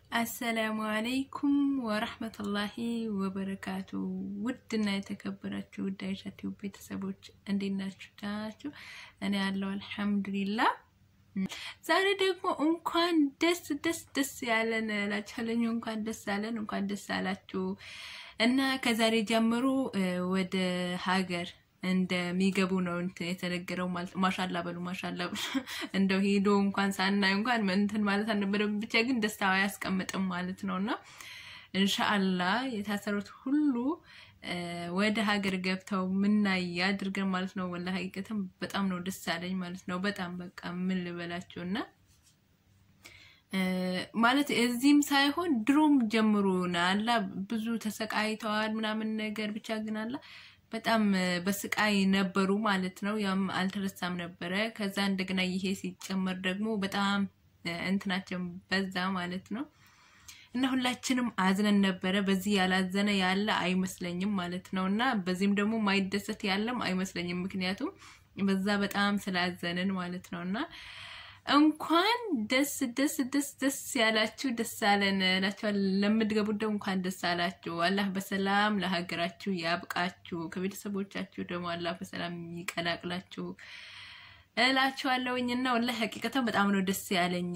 አሰላሙ አለይኩም ወረህመቱላሂ ወበረካቱ። ውድና የተከበራችሁ ውድ አይሻ ቲዩብ ቤተሰቦች እንዴት ናችሁ? ደህና ናችሁ? እኔ ያለው አልሐምዱሊላ። ዛሬ ደግሞ እንኳን ደስ ደስ ደስ ያለን እላችኋለሁ። እንኳን ደስ ያለን፣ እንኳን ደስ ያላችሁ እና ከዛሬ ጀምሮ ወደ ሀገር እንደሚገቡ ነው እንትን የተነገረው ማለት ነው። ማሻላ በሉ ማሻላ በሉ። እንደው ሄዶ እንኳን ሳናይ እንኳን እንትን ማለት አልነበረም። ብቻ ግን ደስታው አያስቀምጥም ማለት ነው እና እንሻአላ የታሰሩት ሁሉ ወደ ሀገር ገብተው ምናይ አድርገን ማለት ነው። ወላ ሀቂቀትም በጣም ነው ደስ ያለኝ ማለት ነው። በጣም በቃ ምን ልበላችሁ እና ማለት እዚህም ሳይሆን ድሮም ጀምሮ አላ ብዙ ተሰቃይተዋል ምናምን ነገር ብቻ ግን አላ በጣም በስቃይ ነበሩ ማለት ነው። ያም አልተረሳም ነበረ። ከዛ እንደገና ይሄ ሲጨመር ደግሞ በጣም እንትናቸው በዛ ማለት ነው እና ሁላችንም አዝነን ነበረ። በዚህ ያላዘነ ያለ አይመስለኝም ማለት ነው እና በዚህም ደግሞ ማይደሰት ያለም አይመስለኝም። ምክንያቱም በዛ በጣም ስላዘንን ማለት ነው እና እንኳን ደስ ደስ ደስ ደስ ያላችሁ ደስ አለን እላችኋል። ለምትገቡት ደግሞ እንኳን ደስ አላችሁ። አላህ በሰላም ለሀገራችሁ ያብቃችሁ። ከቤተሰቦቻችሁ ደግሞ አላህ በሰላም ይቀላቅላችሁ እላችኋለሁኝ እና ወላሂ ሀቂቀተን በጣም ነው ደስ ያለኝ።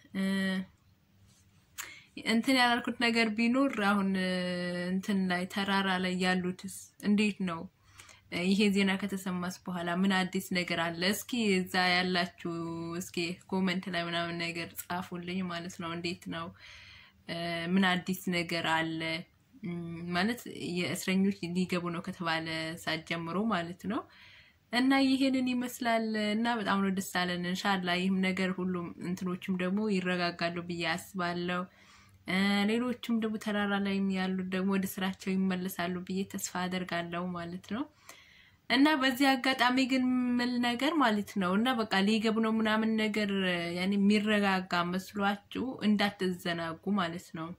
እንትን ያላልኩት ነገር ቢኖር አሁን እንትን ላይ ተራራ ላይ ያሉትስ እንዴት ነው? ይሄ ዜና ከተሰማስ በኋላ ምን አዲስ ነገር አለ? እስኪ እዛ ያላችሁ እስኪ ኮመንት ላይ ምናምን ነገር ጻፉልኝ ማለት ነው። እንዴት ነው? ምን አዲስ ነገር አለ? ማለት የእስረኞች ሊገቡ ነው ከተባለ ሰዓት ጀምሮ ማለት ነው። እና ይሄንን ይመስላል እና በጣም ነው ደስ አለን። እንሻላ ይህም ነገር ሁሉም እንትኖችም ደግሞ ይረጋጋሉ ብዬ አስባለሁ። ሌሎችም ደግሞ ተራራ ላይ ያሉት ደግሞ ወደ ስራቸው ይመለሳሉ ብዬ ተስፋ አደርጋለሁ ማለት ነው። እና በዚህ አጋጣሚ ግን ምል ነገር ማለት ነው እና በቃ ሊገቡ ነው ምናምን ነገር ያኔ የሚረጋጋ መስሏችሁ እንዳትዘናጉ ማለት ነው።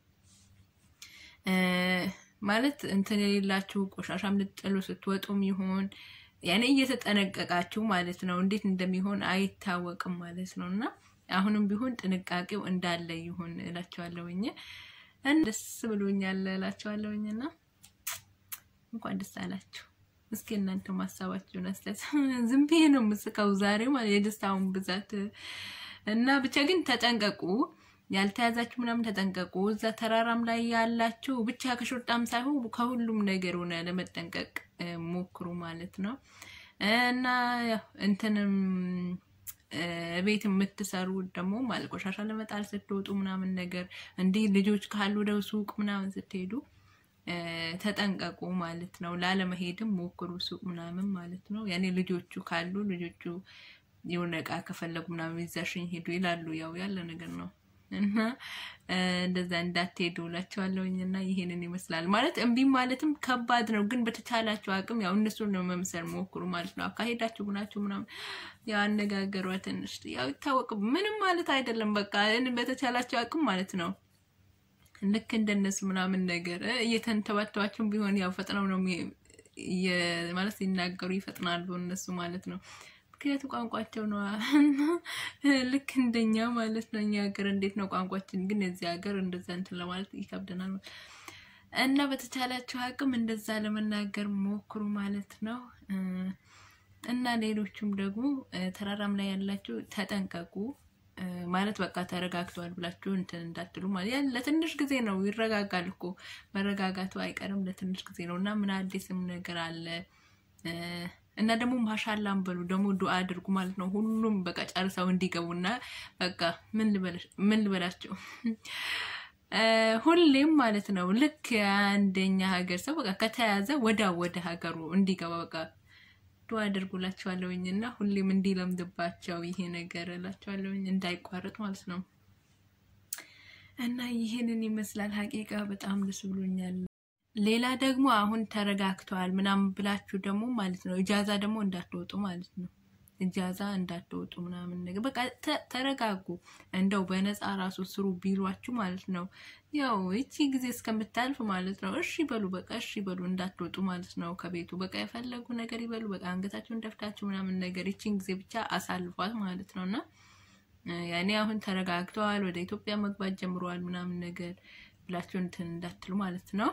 ማለት እንትን የሌላችሁ ቆሻሻም ልጥሉ ስትወጡም ይሆን ያኔ እየተጠነቀቃችሁ ማለት ነው። እንዴት እንደሚሆን አይታወቅም ማለት ነው እና አሁንም ቢሆን ጥንቃቄው እንዳለ ይሁን እላቸዋለሁኝ። ደስ ብሎኛል እላቸዋለሁኝ እና እንኳን ደስ አላችሁ። እስኪ እናንተ ማሳባችሁን አስተያየት። ዝም ብዬ ነው የምስቀው ዛሬ ማለት የደስታውን ብዛት እና ብቻ ግን ተጠንቀቁ፣ ያልተያዛችሁ ምናምን ተጠንቀቁ። እዛ ተራራም ላይ ያላችሁ ብቻ ከሾርጣም ሳይሆን ከሁሉም ነገር ሆነ ለመጠንቀቅ ሞክሩ ማለት ነው እና እንትንም ቤት የምትሰሩ ደግሞ ማለት ቆሻሻ ለመጣል ስትወጡ ምናምን ነገር እንዲህ ልጆች ካሉ ወደ ሱቅ ምናምን ስትሄዱ ተጠንቀቁ ማለት ነው። ላለመሄድም ሞክሩ ሱቅ ምናምን ማለት ነው። ያኔ ልጆቹ ካሉ ልጆቹ የሆነ እቃ ከፈለጉ ምናምን ይዛሽኝ ሄዱ ይላሉ። ያው ያለ ነገር ነው እና እንደዛ እንዳትሄዱ እላቸዋለሁኝ። እና ይሄንን ይመስላል ማለት እምቢ ማለትም ከባድ ነው፣ ግን በተቻላችሁ አቅም ያው እነሱን ነው መምሰል ሞክሩ ማለት ነው። አካሄዳችሁ ምናችሁ ምናምን ያው አነጋገሯ ትንሽ ያው ይታወቅ ምንም ማለት አይደለም። በቃ በተቻላችሁ አቅም ማለት ነው ልክ እንደነሱ ምናምን ነገር እየተንተባተባቸውም ቢሆን ያው ፈጥነው ነው ማለት ሲናገሩ ይፈጥናሉ እነሱ ማለት ነው። ምክንያቱ ቋንቋቸው ነው ልክ እንደኛ ማለት ነው። እኛ ሀገር እንዴት ነው ቋንቋችን፣ ግን እዚህ ሀገር እንደዛ እንትን ለማለት ይከብደናል እና በተቻላቸው አቅም እንደዛ ለመናገር ሞክሩ ማለት ነው። እና ሌሎቹም ደግሞ ተራራም ላይ ያላችሁ ተጠንቀቁ ማለት በቃ ተረጋግተዋል ብላችሁ እንትን እንዳትሉ ማለት ያ ለትንሽ ጊዜ ነው። ይረጋጋል እኮ መረጋጋቱ አይቀርም ለትንሽ ጊዜ ነው። እና ምን አዲስም ነገር አለ እና ደግሞ ማሻላም በሉ ደግሞ ዱአ አድርጉ ማለት ነው። ሁሉም በቃ ጨርሰው እንዲገቡና በቃ ምን ልበላቸው ሁሌም ማለት ነው ልክ አንደኛ ሀገር ሰው በቃ ከተያዘ ወዳ ወደ ሀገሩ እንዲገባ በቃ ዱአ አድርጉላቸዋለሁኝ እና ሁሌም እንዲለምድባቸው ይሄ ነገር እላቸዋለሁኝ እንዳይቋረጥ ማለት ነው። እና ይህንን ይመስላል ሀቂቃ በጣም ደስ ብሎኛል። ሌላ ደግሞ አሁን ተረጋግተዋል ምናምን ብላችሁ ደግሞ ማለት ነው እጃዛ ደግሞ እንዳትወጡ ማለት ነው። እጃዛ እንዳትወጡ ምናምን ነገር በቃ ተረጋጉ። እንደው በነፃ ራሱ ስሩ ቢሏችሁ ማለት ነው። ያው ይቺ ጊዜ እስከምታልፍ ማለት ነው እሺ በሉ በቃ እሺ በሉ እንዳትወጡ ማለት ነው ከቤቱ በቃ የፈለጉ ነገር ይበሉ በቃ አንገታችሁን ደፍታችሁ ምናምን ነገር ይቺን ጊዜ ብቻ አሳልፏት ማለት ነው እና ያኔ አሁን ተረጋግተዋል፣ ወደ ኢትዮጵያ መግባት ጀምረዋል ምናምን ነገር ብላችሁ እንትን እንዳትሉ ማለት ነው።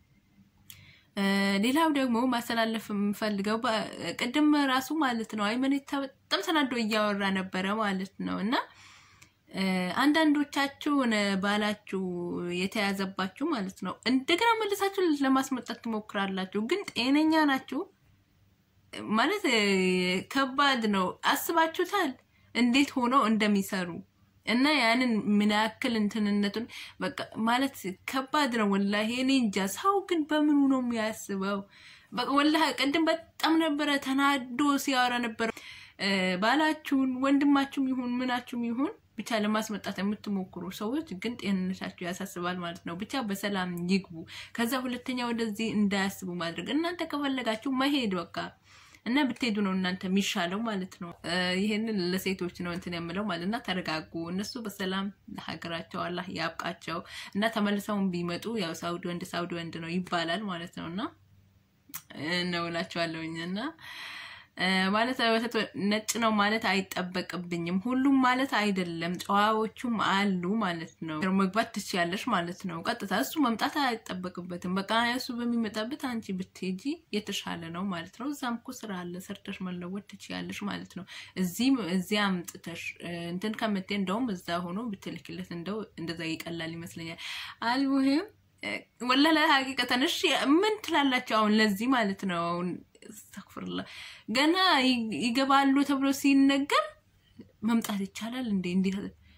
ሌላው ደግሞ ማስተላለፍ የምፈልገው ቅድም ራሱ ማለት ነው አይመኔታ በጣም ተናዶ እያወራ ነበረ ማለት ነው እና አንዳንዶቻችሁ ባላችሁ የተያዘባችሁ ማለት ነው እንደገና መልሳችሁ ለማስመጣት ትሞክራላችሁ። ግን ጤነኛ ናችሁ ማለት ከባድ ነው። አስባችሁታል እንዴት ሆነው እንደሚሰሩ እና ያንን ምን ያክል እንትንነቱን በቃ ማለት ከባድ ነው። ወላሂ እኔ እንጃ። ሰው ግን በምኑ ነው የሚያስበው? በቃ ወላሂ ቅድም በጣም ነበረ ተናዶ ሲያወራ ነበረ። ባላችሁን ወንድማችሁም ይሁን ምናችሁም ይሁን ብቻ ለማስመጣት የምትሞክሩ ሰዎች ግን ጤንነታችሁ ያሳስባል ማለት ነው። ብቻ በሰላም ይግቡ። ከዛ ሁለተኛ ወደዚህ እንዳያስቡ ማድረግ። እናንተ ከፈለጋችሁ መሄድ በቃ እና ብትሄዱ ነው እናንተ የሚሻለው ማለት ነው። ይህንን ለሴቶች ነው እንትን የምለው ማለት እና ተረጋጉ። እነሱ በሰላም ለሀገራቸው አላህ ያብቃቸው እና ተመልሰውን ቢመጡ ያው ሳውዲ ወንድ ሳውዲ ወንድ ነው ይባላል ማለት ነው እና ነው እላቸዋለሁኝ እና ማለት ነጭ ነው ማለት አይጠበቅብኝም። ሁሉም ማለት አይደለም፣ ጨዋዎቹም አሉ ማለት ነው። መግባት ትችያለሽ ማለት ነው። ቀጥታ እሱ መምጣት አይጠበቅበትም። በቃ እሱ በሚመጣበት አንቺ ብትሄጂ የተሻለ ነው ማለት ነው። እዛም እኮ ስራ አለ፣ ሰርተሽ መለወጥ ትችያለሽ ማለት ነው። እዚህ እዚህ አምጥተሽ እንትን ከምትይ እንደውም እዛ ሆኖ ብትልክለት እንደው እንደዛ ይቀላል ይመስለኛል። አልሙሂም ወላሂ ሀቂቀተን እሺ ምን ትላላቸው አሁን ለዚህ ማለት ነው አስተግፍርላ ገና ይገባሉ ተብሎ ሲነገር መምጣት ይቻላል እንዴ? እንዴት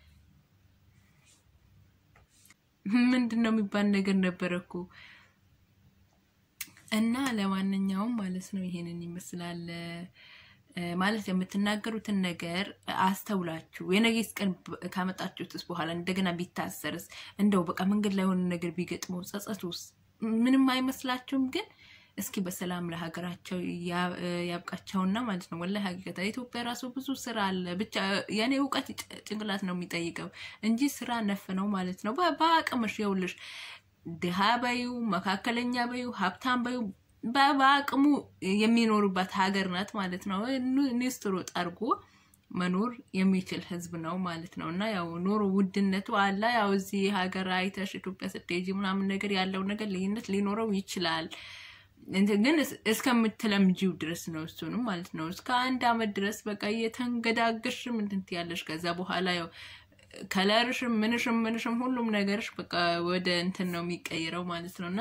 ምንድን ነው የሚባል ነገር ነበረ እኮ እና ለማንኛውም ማለት ነው ይሄንን ይመስላል። ማለት የምትናገሩትን ነገር አስተውላችሁ የነገስ ቀን ካመጣችሁትስ በኋላ እንደገና ቢታሰርስ እንደው በቃ መንገድ ላይ የሆነ ነገር ቢገጥመው ጸጸቱስ ምንም አይመስላችሁም? ግን እስኪ በሰላም ለሀገራቸው ያብቃቸውና ማለት ነው። ወላሂ ሀቂቀታ ኢትዮጵያ ራሱ ብዙ ስራ አለ። ብቻ የኔ እውቀት ጭንቅላት ነው የሚጠይቀው እንጂ ስራ ነፍ ነው ማለት ነው። በአቅምሽ የውልሽ ድሃ በዩ፣ መካከለኛ በዩ፣ ሀብታም በዩ በአቅሙ የሚኖሩባት ሀገር ናት ማለት ነው። ኒስትሮ ጠርጎ መኖር የሚችል ህዝብ ነው ማለት ነው። እና ያው ኑሮ ውድነቱ አለ። ያው እዚህ ሀገር አይተሽ ኢትዮጵያ ስትሄጂ ምናምን ነገር ያለው ነገር ልዩነት ሊኖረው ይችላል ግን እስከምትለምጂው ድረስ ነው። እሱንም ማለት ነው እስከ አንድ አመት ድረስ በቃ እየተንገዳገሽ ምንትን ትያለሽ። ከዛ በኋላ ያው ከለርሽም ምንሽም ምንሽም ሁሉም ነገርሽ በቃ ወደ እንትን ነው የሚቀይረው ማለት ነው እና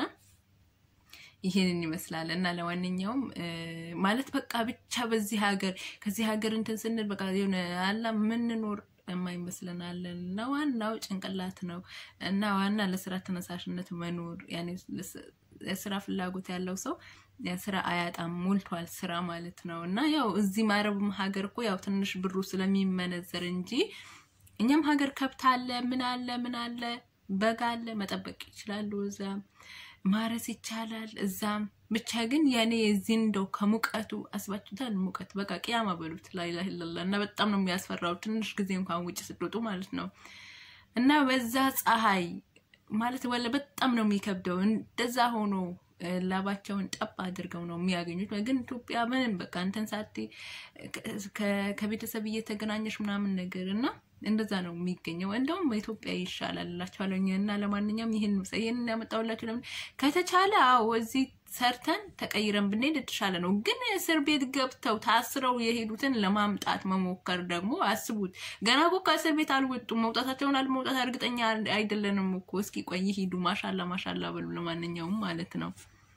ይህንን ይመስላል እና ለማንኛውም ማለት በቃ ብቻ በዚህ ሀገር ከዚህ ሀገር እንትን ስንል በቃ የሆነ አላ ምንኖር የማይመስለን አለን እና ዋናው ጭንቅላት ነው እና ዋና ለስራ ተነሳሽነት መኖር ያኔ የስራ ፍላጎት ያለው ሰው ስራ አያጣም፣ ሞልቷል ስራ ማለት ነው። እና ያው እዚህ ማረብም ሀገር እኮ ያው ትንሽ ብሩ ስለሚመነዘር እንጂ እኛም ሀገር ከብት አለ፣ ምን አለ፣ ምን አለ፣ በግ አለ፣ መጠበቅ ይችላሉ። እዛም ማረስ ይቻላል። እዛም ብቻ ግን ያኔ እዚህ እንደው ከሙቀቱ አስባችሁታል። ሙቀት በቃ ቅያማ በሉት ላይላ ለላ እና በጣም ነው የሚያስፈራው። ትንሽ ጊዜ እንኳን ውጭ ስትወጡ ማለት ነው እና በዛ ፀሐይ ማለት ወለ በጣም ነው የሚከብደው። እንደዛ ሆኖ ላባቸውን ጠብ አድርገው ነው የሚያገኙት። ግን ኢትዮጵያ ምንም በቃ እንትን ሳቴ ከቤተሰብ እየተገናኘሽ ምናምን ነገር እና እንደዛ ነው የሚገኘው። እንደውም ኢትዮጵያ ይሻላል እላቸዋለሁ። እና ለማንኛውም ይህን ይህን ያመጣሁላችሁ ለምን ከተቻለ አዎ እዚህ ሰርተን ተቀይረን ብንሄድ የተሻለ ነው። ግን እስር ቤት ገብተው ታስረው የሄዱትን ለማምጣት መሞከር ደግሞ አስቡት። ገና እኮ ከእስር ቤት አልወጡም። መውጣታቸውን አልመውጣት እርግጠኛ አይደለንም እኮ። እስኪ ቆይ ሂዱ። ማሻላ ማሻላ በሉ። ለማንኛውም ማለት ነው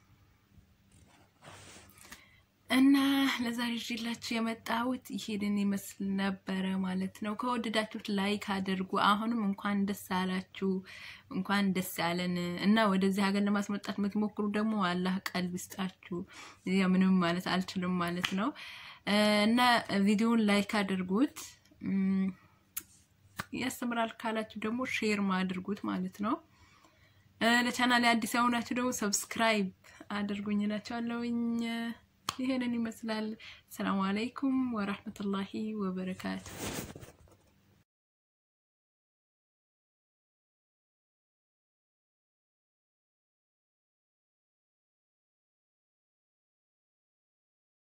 እና ለዛሬ ይዤላችሁ የመጣሁት ይሄንን ይመስል ነበረ ማለት ነው። ከወደዳችሁት ላይክ አድርጉ። አሁንም እንኳን ደስ አላችሁ፣ እንኳን ደስ ያለን እና ወደዚህ ሀገር ለማስመጣት የምትሞክሩ ደግሞ አላህ ቀልብ ይስጣችሁ። ምንም ማለት አልችልም ማለት ነው እና ቪዲዮውን ላይክ አድርጉት። ያስተምራል ካላችሁ ደግሞ ሼር ማድርጉት ማለት ነው። ለቻናል አዲስ የሆናችሁ ደግሞ ሰብስክራይብ አድርጉኝ እላችኋለሁኝ። ይሄንን ይመስላል። ሰላም አለይኩም ወራህመቱላሂ ወበረካቱ